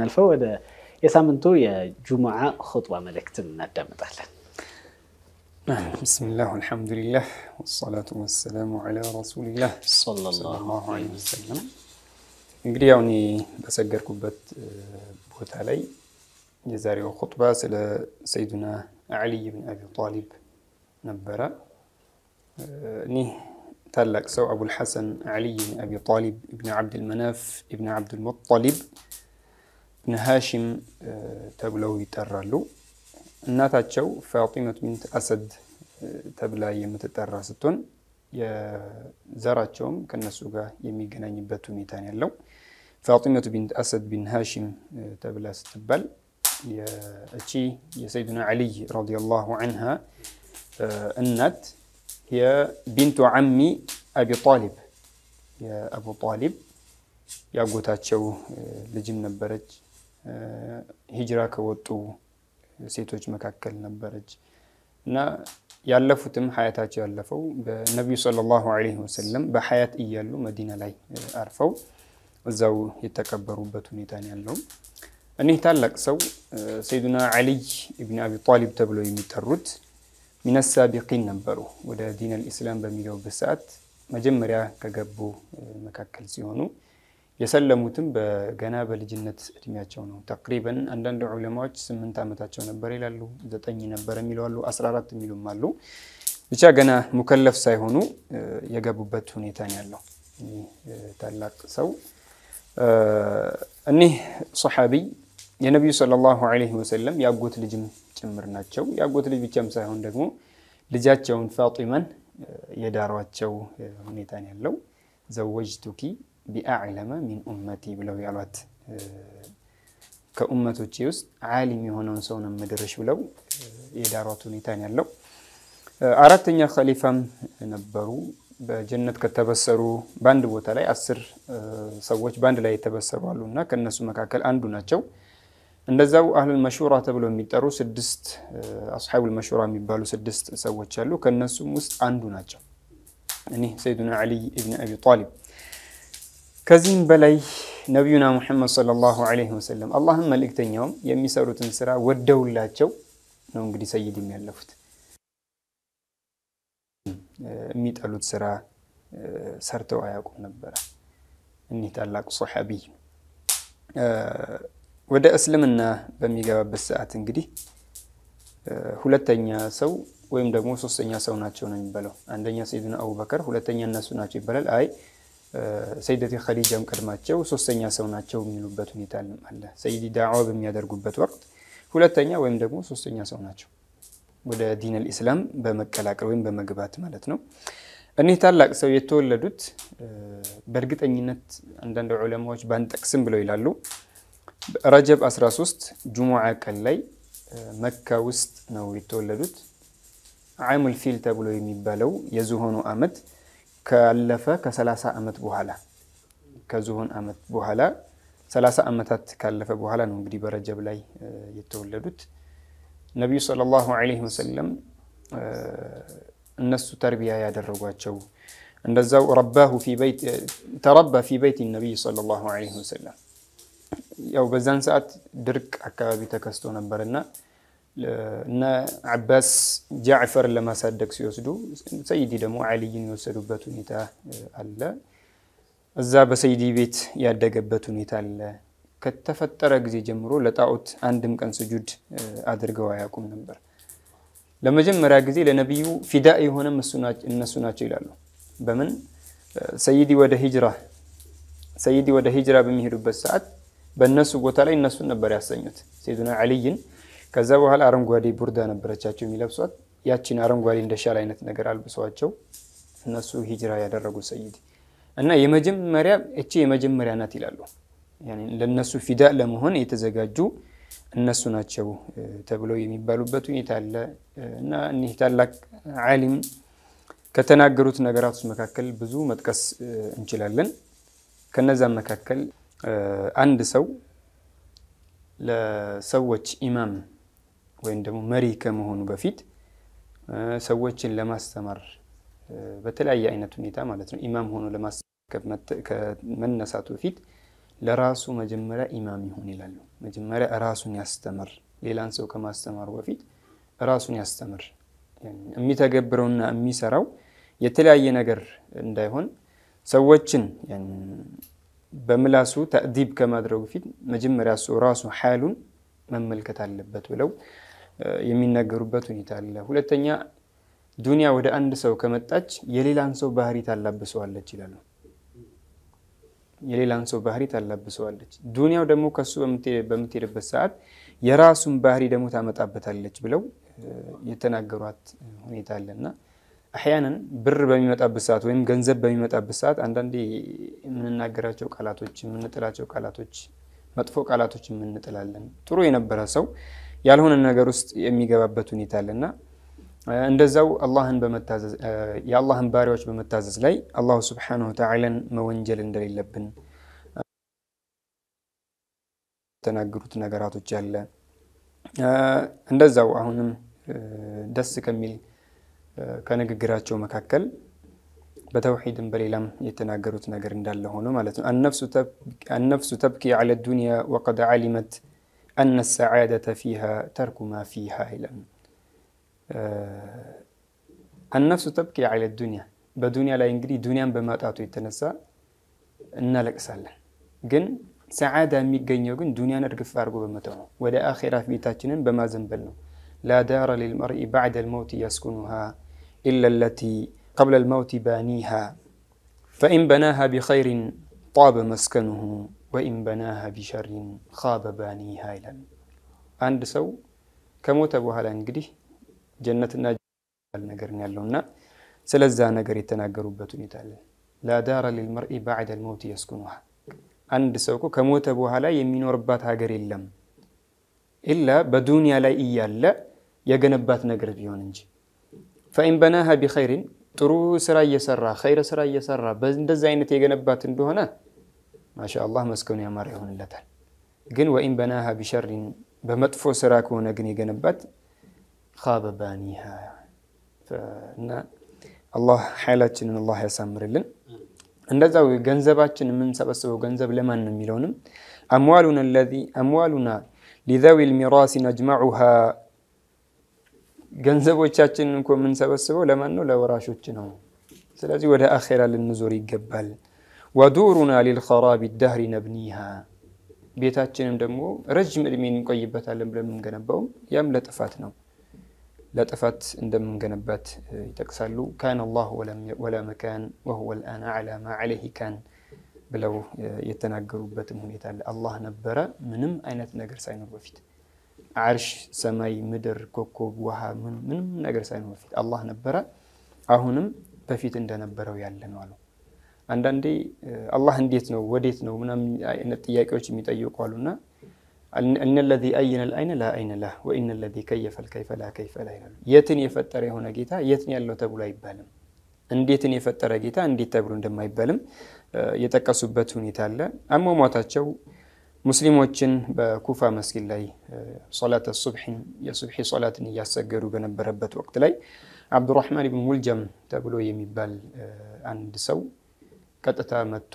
የምናልፈው ወደ የሳምንቱ የጁሙዓ ኹጥባ መልእክትን እናዳምጣለን። ብስሚላህ አልሐምዱሊላህ ወሰላቱ ወሰላሙ ዐላ ረሱሊላህ ሰለላሁ ዐለይሂ ወሰለም። እንግዲህ ያው እኔ በሰገድኩበት ቦታ ላይ የዛሬው ኹጥባ ስለ ሰይዱና ዓሊይ ብን አቢ ጣሊብ ነበረ። እኒህ ታላቅ ሰው አቡልሐሰን ዓሊይ ብን አቢ ጣሊብ እብን ዓብድልመናፍ እብን ዓብድልሙጠሊብ እብን ሃሽም ተብለው ይጠራሉ። እናታቸው ፋጢመት ቢንት አሰድ ተብላ የምትጠራ ስትሆን የዘራቸውም ከነሱ ጋር የሚገናኝበት ሁኔታ ነው ያለው። ፋጢመቱ ቢንት አሰድ ቢን ሃሽም ተብላ ስትባል እቺ የሰይዱና ዓሊይ ረዲየላሁ ዐንሃ እናት የቢንቱ ዓሚ አቢ ጣሊብ የአቡ ጣሊብ ያጎታቸው ልጅም ነበረች። ሂጅራ ከወጡ ሴቶች መካከል ነበረች እና ያለፉትም ሀያታቸው ያለፈው በነቢዩ ሰለላሁ ዐለይሂ ወሰለም በሀያት እያሉ መዲና ላይ አርፈው እዛው የተቀበሩበት ሁኔታ ነው ያለው። እኒህ ታላቅ ሰው ሰይዱና ዓሊይ ኢብን አቢ ጣሊብ ተብለው የሚጠሩት ሚነ ሳቢቂን ነበሩ። ወደ ዲን አልኢስላም በሚገቡበት ሰዓት መጀመሪያ ከገቡ መካከል ሲሆኑ የሰለሙትም በገና በልጅነት እድሜያቸው ነው። ተቅሪበን አንዳንድ ዑለማዎች ስምንት ዓመታቸው ነበር ይላሉ፣ ዘጠኝ ነበር የሚሉ አሉ፣ አስራ አራት የሚሉም አሉ። ብቻ ገና ሙከለፍ ሳይሆኑ የገቡበት ሁኔታ ነው ያለው። ታላቅ ሰው እኒህ ሰሓቢይ የነቢዩ ሰለላሁ ዐለይሂ ወሰለም የአጎት ልጅም ጭምር ናቸው። የአጎት ልጅ ብቻም ሳይሆን ደግሞ ልጃቸውን ፋጢማን የዳሯቸው ሁኔታ ነው ያለው። ዘወጅቱኪ ቢአዕለመ ሚን ኡመቲ ብለው ያሏት ከኡመቶቼ ውስጥ ዓሊም የሆነውን ሰው ነው የምድርሽ ብለው የዳሯት ሁኔታ ነው ያለው። አራተኛ ኸሊፋም ነበሩ። በጀነት ከተበሰሩ በአንድ ቦታ ላይ አስር ሰዎች በአንድ ላይ የተበሰሩ አሉ እና ከእነሱ መካከል አንዱ ናቸው። እንደዛው አህሉል መሹራ ተብለው የሚጠሩ ስድስት አስሓቡል መሹራ የሚባሉ ስድስት ሰዎች አሉ። ከእነሱም ውስጥ አንዱ ናቸው እኒህ ሰይዱና ዓሊይ ኢብን አቢ ጣሊብ። ከዚህም በላይ ነቢዩና ሙሐመድ ሰለላሁ ዐለይሂ ወሰለም አላህም መልእክተኛውም የሚሰሩትን ስራ ወደውላቸው ነው እንግዲህ ሰይድ የሚያለፉት የሚጠሉት ስራ ሰርተው አያውቁም ነበረ። እኒህ ታላቁ ሰሓቢይ ወደ እስልምና በሚገባበት ሰዓት እንግዲህ ሁለተኛ ሰው ወይም ደግሞ ሶስተኛ ሰው ናቸው ነው የሚባለው። አንደኛ ሰይዱና አቡበከር፣ ሁለተኛ እነሱ ናቸው ይባላል። አይ ሰይደቲ ኸዲጃም ቀድማቸው ሶስተኛ ሰው ናቸው የሚሉበት ሁኔታ አለ። ሰይዲ ዳዕዋ በሚያደርጉበት ወቅት ሁለተኛ ወይም ደግሞ ሶስተኛ ሰው ናቸው ወደ ዲን አልኢስላም በመቀላቀል ወይም በመግባት ማለት ነው። እኒህ ታላቅ ሰው የተወለዱት በእርግጠኝነት አንዳንድ ዑለማዎች ባንጠቅስም ብለው ይላሉ ረጀብ 13 ጁሙዓ ቀን ላይ መካ ውስጥ ነው የተወለዱት። ዓሙል ፊል ተብሎ የሚባለው የዝሆኑ ዓመት ካለፈ ከ30 ዓመት በኋላ ከዝሆን ዓመት በኋላ 30 ዓመታት ካለፈ በኋላ ነው እንግዲህ በረጀብ ላይ የተወለዱት። ነቢዩ ሰለላሁ ዐለይሂ ወሰለም እነሱ ተርቢያ ያደረጓቸው እንደዛው ረባሁ ተረባ ፊ በይት ነቢይ ሰለላሁ ዐለይሂ ወሰለም ያው በዛን ሰዓት ድርቅ አካባቢ ተከስቶ ነበርና እነ አባስ ጃዕፈርን ለማሳደግ ሲወስዱ ሰይዲ ደግሞ ዓሊይን የወሰዱበት ሁኔታ አለ። እዛ በሰይዲ ቤት ያደገበት ሁኔታ አለ። ከተፈጠረ ጊዜ ጀምሮ ለጣዖት አንድም ቀን ስጁድ አድርገው አያውቁም ነበር። ለመጀመሪያ ጊዜ ለነቢዩ ፊዳ የሆነም እነሱ ናቸው ይላሉ። በምን ሰይዲ ወደ ሂጅራ ሰይዲ ወደ ሂጅራ በሚሄዱበት ሰዓት በእነሱ ቦታ ላይ እነሱን ነበር ያሰኙት ሰይዱና ዓሊይን። ከዛ በኋላ አረንጓዴ ቡርዳ ነበረቻቸው የሚለብሷት ያችን አረንጓዴ እንደ ሻል አይነት ነገር አልብሰዋቸው እነሱ ሂጅራ ያደረጉ ሰይዲ እና የመጀመሪያ እቺ የመጀመሪያ ናት ይላሉ። ለነሱ ፊዳ ለመሆን የተዘጋጁ እነሱ ናቸው ተብለው የሚባሉበት ሁኔታ አለ እና እኒህ ታላቅ ዓሊም ከተናገሩት ነገራቶች መካከል ብዙ መጥቀስ እንችላለን። ከነዛም መካከል አንድ ሰው ለሰዎች ኢማም ወይም ደግሞ መሪ ከመሆኑ በፊት ሰዎችን ለማስተማር በተለያየ አይነት ሁኔታ ማለት ነው ኢማም ሆኖ ለማስተማር ከመነሳቱ በፊት ለራሱ መጀመሪያ ኢማም ይሁን ይላሉ። መጀመሪያ ራሱን ያስተምር፣ ሌላን ሰው ከማስተማሩ በፊት ራሱን ያስተምር። የሚተገብረውና የሚሰራው የተለያየ ነገር እንዳይሆን ሰዎችን በምላሱ ተእዲብ ከማድረጉ ፊት መጀመሪያ እሱ ራሱ ሓሉን መመልከት አለበት ብለው የሚናገሩበት ሁኔታ አለ። ሁለተኛ ዱንያ ወደ አንድ ሰው ከመጣች የሌላን ሰው ባህሪ ታላብሰዋለች ይላሉ። የሌላን ሰው ባህሪ ታላብሰዋለች። ዱንያው ደግሞ ከሱ በምትሄድበት ሰዓት የራሱን ባህሪ ደግሞ ታመጣበታለች ብለው የተናገሯት ሁኔታ አለና አሕያንን ብር በሚመጣበት ሰዓት ወይም ገንዘብ በሚመጣበት ሰዓት አንዳንዴ የምንናገራቸው ቃላቶች የምንጥላቸው ቃላቶች መጥፎ ቃላቶች የምንጥላለን። ጥሩ የነበረ ሰው ያልሆነ ነገር ውስጥ የሚገባበት ሁኔታ አለና እንደዛው አላህን በመታዘዝ የአላህን ባሪያዎች በመታዘዝ ላይ አላሁ ስብሓነሁ ወተዓላን መወንጀል እንደሌለብን የተናገሩት ነገራቶች አለ። እንደዛው አሁንም ደስ ከሚል ከንግግራቸው መካከል በተውሒድም በሌላም የተናገሩት ነገር እንዳለ ሆኖ ማለት ነው። አነፍሱ ተብኪ ዐለ ዱንያ ወቀድ ዓሊመት አነ ሰዓደተ ፊሃ ተርኩ ማ ፊሃ ይላል። አነፍሱ ተብኪ ዐለ ዱንያ በዱንያ ላይ እንግዲህ ዱንያን በማጣቱ የተነሳ እናለቅሳለን። ግን ሰዓዳ የሚገኘው ግን ዱንያን እርግፍ አድርጎ በመተው ነው። ወደ አኼራ ቤታችንን በማዘንበል ነው። ላ ዳረ ሊልመርኢ ባዕደ ልመውት የስኩኑሃ ኢላ ለቲ ቀብለ ልመውት ባኒሃ ፈኢን በናሃ ቢኸይሪን ጣበ መስከኑሁ ወኢን በናሃ ቢሸሪን ኻበ ባኒሃ ይላል። አንድ ሰው ከሞተ በኋላ እንግዲህ ጀነትና ነገር ያለውና ስለዛ ነገር የተናገሩበት ሁኔታ አለ። ላ ዳረ ሊልመርኢ ባዕደ ልመውት የስኩኑሃ አንድ ሰው እኮ ከሞተ በኋላ የሚኖርባት ሀገር የለም ኢላ በዱንያ ላይ እያለ የገነባት ነገር ቢሆን እንጂ ፈኢን በናሃ ቢኸይሪን ጥሩ ስራ እየሰራ ኸይረ ስራ እየሰራ እንደዚህ አይነት የገነባት እንደሆነ ማሻአላህ መስከኑ ያማረ ይሆንለታል። ግን ወኢን በናሃ ቢሸሪን በመጥፎ ስራ ከሆነ ግን የገነባት ኻበ ባኒሃ እና አላህ ኃይላችንን አላህ ያሳምርልን። እንደዛው ገንዘባችን የምንሰበስበው ገንዘብ ለማን ነው የሚለውንም አምዋሉና ሊዘዊ ልሚራሲ ነጅመዑሃ ገንዘቦቻችንን እንኮ የምንሰበስበው ለማን ነው? ለወራሾች ነው። ስለዚህ ወደ አኼራ ልንዞር ይገባል። ወዱሩና ሊልኸራቢ ዳህሪ ነብኒሃ ቤታችንም ደግሞ ረጅም ዕድሜ እንቆይበታለን ብለን የምንገነባውም ያም ለጥፋት ነው ለጥፋት እንደምንገነባት ይጠቅሳሉ። ካን አላሁ ወላ መካን ወሁወ ልአን አዕላ ማ ዓለይህ ካን ብለው የተናገሩበትም ሁኔታ አለ። አላህ ነበረ ምንም አይነት ነገር ሳይኖር በፊት ዓርሽ፣ ሰማይ፣ ምድር፣ ኮከብ፣ ውሃ ምንም ነገር ሳይኖር በፊት አላህ ነበረ። አሁንም በፊት እንደነበረው ያለ ነው አሉ። አንዳንዴ አላህ እንዴት ነው ወዴት ነው ምናምን አይነት ጥያቄዎች የሚጠይቁ አሉና እነ ለዚ አየነ ልአይነ ላ አይነ ላህ ወኢነ ለዚ ከየፈ ልከይፈ ላ ከይፈ ላ ይላሉ። የትን የፈጠረ የሆነ ጌታ የትን ያለው ተብሎ አይባልም። እንዴትን የፈጠረ ጌታ እንዴት ተብሎ እንደማይባልም የጠቀሱበት ሁኔታ አለ። አሟሟታቸው ሙስሊሞችን በኩፋ መስጊድ ላይ ሶላት ሱብሒን የሱብሒ ሶላትን እያሰገዱ በነበረበት ወቅት ላይ አብዱራህማን ብን ሙልጀም ተብሎ የሚባል አንድ ሰው ቀጥታ መጥቶ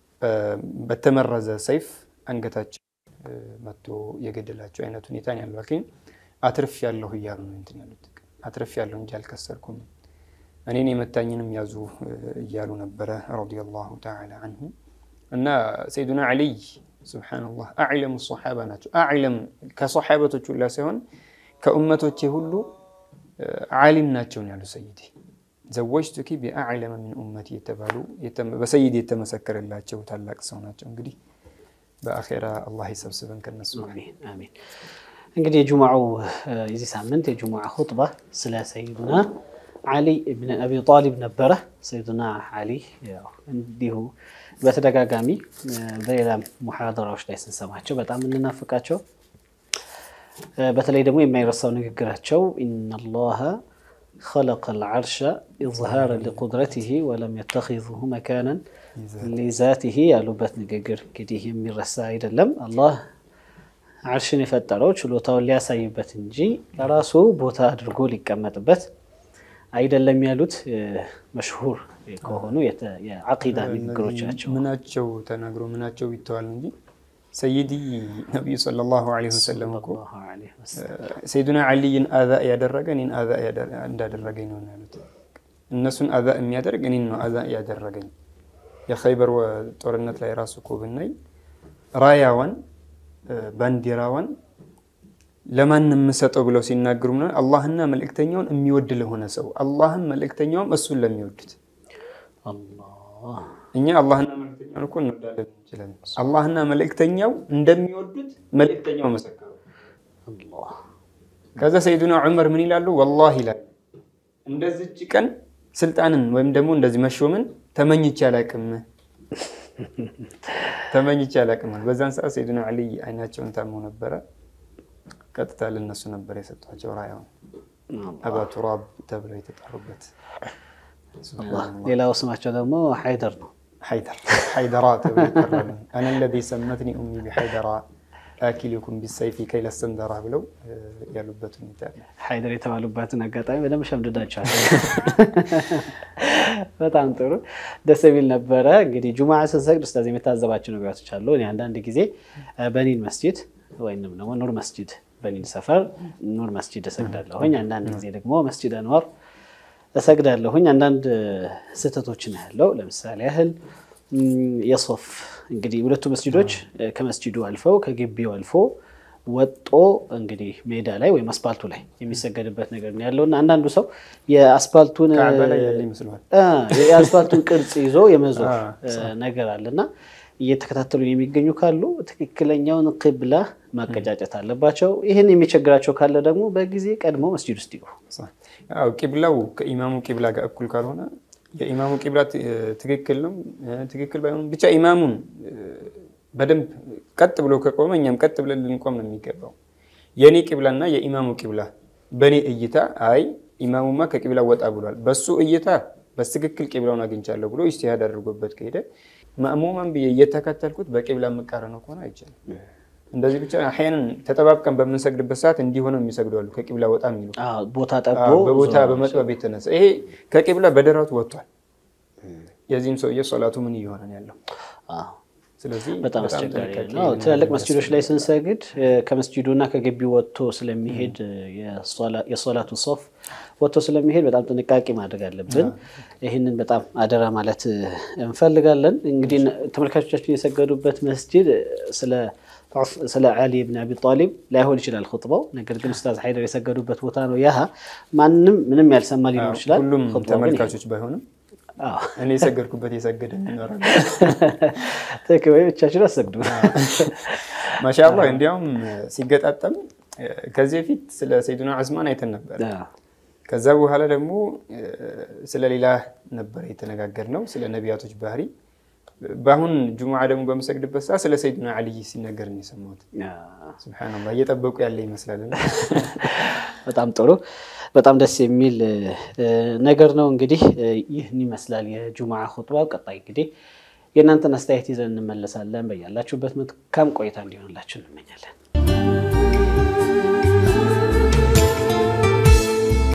በተመረዘ ሰይፍ አንገታቸው መጥቶ የገደላቸው አይነት ሁኔታ ያለው ግን አትርፍ ያለሁ እያሉ ነው እንትን ያሉት። አትርፍ ያለሁ እንጂ አልከሰርኩም፣ እኔን የመታኝንም ያዙ እያሉ ነበረ ረዲየላሁ ተዓላ አንሁ እና ሰይዱና ዓሊይ ሱብሓነላህ አዕለሙ ሶሓባ ናቸው። አዕለም ከሶሓበቶች ሁላ ሳይሆን ከኡመቶቼ ሁሉ ዓሊም ናቸው ያሉ ሰይዲ ዘወጅቱኪ ቢአዕለመ ሚን ኡመቲ የተባሉ በሰይድ የተመሰከረላቸው ታላቅ ሰው ናቸው። እንግዲህ በአኼራ አላህ ይሰብስበን ከነሱ። አሚን። እንግዲህ የጁሙዓው የዚህ ሳምንት የጁሙዓ ሁጥባ ስለ ሰይዱና ዓሊ ብን አቢ ጣሊብ ነበረ። ሰይዱና ዓሊ እንዲሁ በተደጋጋሚ በሌላ ሙሐደራዎች ላይ ስንሰማቸው በጣም እንናፍቃቸው፣ በተለይ ደግሞ የማይረሳው ንግግራቸው ኢነላሃ خلق العرش إظهارا لقدرته ولم يتخذه مكانا لذاته ያሉበት ንግግር እንግዲህ የሚረሳ አይደለም። አላህ ዓርሽን የፈጠረው ችሎታውን ሊያሳይበት እንጂ ለራሱ ቦታ አድርጎ ሊቀመጥበት አይደለም ያሉት መሽሁር ከሆኑ የዓቂዳ ንግግሮች ናቸው። ምናቸው ተናግሮ ምናቸው ይተዋል እንጂ ሰይዲ ነቢዩ ሰለላሁ ዐለይሂ ወሰለም እኮ ሰይዱና ዓሊይን አዛ ያደረገ እኔን አዛ እንዳደረገኝ ነው ያሉት። እነሱን አዛ የሚያደርግ እኔን ነው አዛ ያደረገኝ። የኸይበር ጦርነት ላይ ራሱ እኮ ብናይ ራያዋን ባንዲራዋን ለማን የምሰጠው ብለው ሲናገሩ ምናምን አላህና መልእክተኛውን የሚወድ ለሆነ ሰው አላህም መልእክተኛውም እሱን ለሚወዱት እኛ አላህና መልእክተኛውን እኮ እንወዳለን እንችላለን። አላህና መልእክተኛው እንደሚወዱት መልእክተኛው መሰከሩ። ከዛ ሰይዱና ዑመር ምን ይላሉ? ወላሂ ይላሉ እንደዚች ቀን ስልጣንን ወይም ደግሞ እንደዚህ መሾምን ተመኝቼ አላቅም ተመኝቼ አላቅም። በዛን ሰዓት ሰይዱና ዓሊ አይናቸውን ታመው ነበረ። ቀጥታ ለነሱ ነበር የሰጧቸው ራያውን አባ ቱራብ ተብለው የተጠሩበት። ሌላው ስማቸው ደግሞ ሐይደር ነው። ሐይደር ሐይደራ ተብለው ይጠራሉ። አነ ለዚ ሰመትኒ ኡሚ ቢሐይደራ አኪልኩም ቢሰይፊ ከይለ ሰንደራ ብለው ያሉበት ሁኔታ ሐይደር የተባሉበትን አጋጣሚ በደንብ ሸምድዳቸዋል። በጣም ጥሩ ደስ የሚል ነበረ። እንግዲህ ጁሙዓ ስንሰግድ ኡስታዝ የምታዘባቸው ነገራቶች አሉ። እኔ አንዳንድ ጊዜ በኒን መስጂድ ወይም ደግሞ ኑር መስጂድ በኒን ሰፈር ኑር መስጂድ እሰግዳለሁኝ። አንዳንድ ጊዜ ደግሞ መስጂድ አንዋር እሰግዳለሁኝ። አንዳንድ ስህተቶችን ያለው ለምሳሌ ያህል የሶፍ እንግዲህ ሁለቱ መስጂዶች ከመስጂዱ አልፈው ከግቢው አልፎ ወጦ እንግዲህ ሜዳ ላይ ወይም አስፓልቱ ላይ የሚሰገድበት ነገር ነው ያለው እና አንዳንዱ ሰው የአስፓልቱን የአስፓልቱን ቅርጽ ይዞ የመዞር ነገር አለና እየተከታተሉ የሚገኙ ካሉ ትክክለኛውን ቅብላ ማቀጫጨት አለባቸው። ይህን የሚቸግራቸው ካለ ደግሞ በጊዜ ቀድሞ መስጂድ ውስጥ ይግቡ። ቂብላው ከኢማሙ ቂብላ ጋር እኩል ካልሆነ የኢማሙ ቂብላ ትክክል ነው ትክክል ባይሆንም ብቻ ኢማሙን በደንብ ቀጥ ብሎ ከቆመ እኛም ቀጥ ብለን ልንቆም ነው የሚገባው። የእኔ ቂብላና የኢማሙ ቂብላ በእኔ እይታ አይ ኢማሙማ ከቂብላ ወጣ ብሏል፣ በሱ እይታ በትክክል ቂብላውን አግኝቻለሁ ብሎ ኢጅቲሃድ አድርጎበት ከሄደ ማእሙማን ብዬ እየተከተልኩት በቂብላ የምቃረነው ከሆነ አይቻልም። እንደዚህ ብቻ አሕያንን ተጠባብቀን በምንሰግድበት ሰዓት እንዲሆነው የሚሰግዱ አሉ። ከቂብላ ወጣ የሚሉ ቦታ ጠቦ በቦታ በመጥበብ የተነሳ ይሄ ከቂብላ በደረቱ ወጥቷል። የዚህም ሰውዬ ሶላቱ ምን እየሆነ ነው ያለው? ስለዚህ በጣም አስቸጋሪ ነው። ትላልቅ መስጂዶች ላይ ስንሰግድ ከመስጂዱና ከግቢው ወጥቶ ስለሚሄድ የሶላቱ ሶፍ ወጥቶ ስለሚሄድ በጣም ጥንቃቄ ማድረግ አለብን። ይህንን በጣም አደራ ማለት እንፈልጋለን። እንግዲህ ተመልካቾቻችን የሰገዱበት መስጂድ ስለ ዓሊ ብን አቢ ጣሊብ ላይሆን ይችላል ኹጥባው። ነገር ግን ኡስታዝ ሐይደር የሰገዱበት ቦታ ነው። ያህ ማንም ምንም ያልሰማ ሊኖር ይችላል። ሁሉም ተመልካቾች ባይሆንም እኔ የሰገድኩበት የሰገደ ይኖራል። ትክክል ወይ? ብቻችን አሰግዱ። ማሻአላህ እንዲያውም ሲገጣጠም ከዚህ በፊት ስለ ሰይዱና ዑስማን አይተን ነበር። ከዛ በኋላ ደግሞ ስለ ሌላ ነበር የተነጋገርነው ስለ ነቢያቶች ባህሪ። በአሁን ጁሙዓ ደግሞ በምሰግድበት ሰዓት ስለ ሰይዱና ዓልይ ሲነገር ነው የሰማሁት። ሱብሓነላህ እየጠበቁ ያለ ይመስላል። በጣም ጥሩ በጣም ደስ የሚል ነገር ነው። እንግዲህ ይህን ይመስላል የጁሙዓ ኹጥባ። ቀጣይ እንግዲህ የእናንተን አስተያየት ይዘን እንመለሳለን። በያላችሁበት መልካም ቆይታ እንዲሆንላችሁ እንመኛለን።